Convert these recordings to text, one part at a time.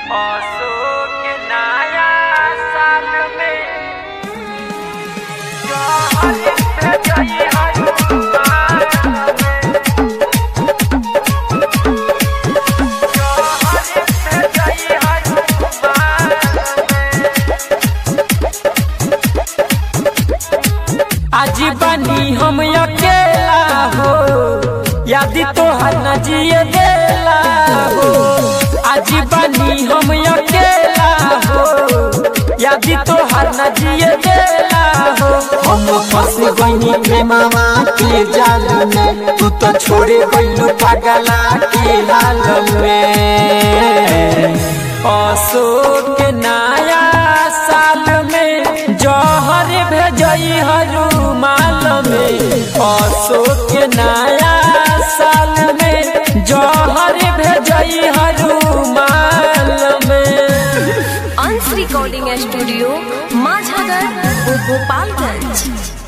अशोक नया साल में जहर भेजई हनुमान जहर भेजई हनुमान आज बनी हम अकेला हो याद तोहर न जिए देला हो आज बनी हम अकेला हो याद तोहर न जिए देला हो हम फंस गईनी प्रेमवा के जाल में तू तो छोड़े गईलू पागला के हाल में अशोक नया साल में जहर भेजई हनुमाल में अशोक नया साल में जहर भेजई हनुमाल में अंश रिकॉर्डिंग स्टूडियो माझागर गोपालगंज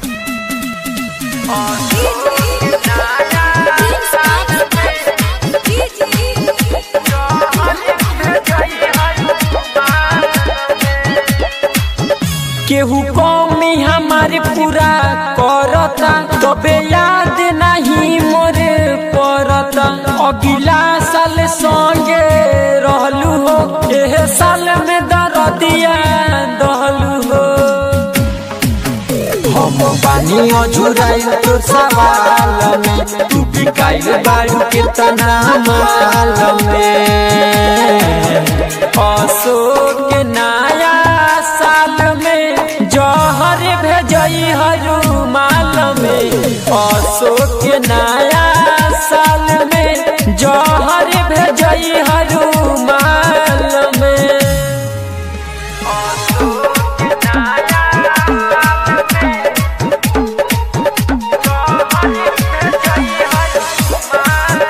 केहू कमी हमारे पूरा करता तबे याद नहीं मोरे पड़ता अगिला साल संगे रहलू हो एह साल में दरदिया दहलू हो हम बानी अझुराई तो सवाल में तू बिकाइल बारू के तना माल में अशोक नया साल में जहर भेजई हनुमाल में अशोक नया साल में जहर भेजई हनुमाल में अशोक नया साल में जहर भेजई हनुमाल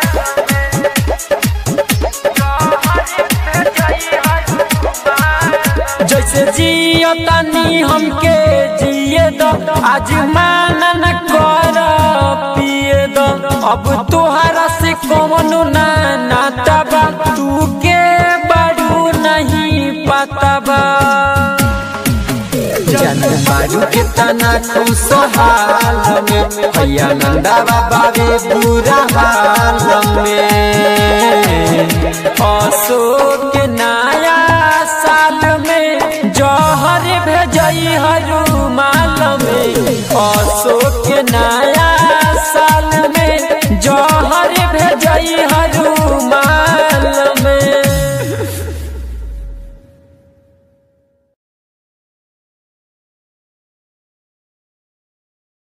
जैसे जियो तनी हमके जिए दो आज माना न कर पिए दो अब तोहरा से कौन ना नाता बा तू के बड़ू नहीं पता बा जन बारू के तना खुशहाल में भैया नंदा बाबा रे बुरा हाल में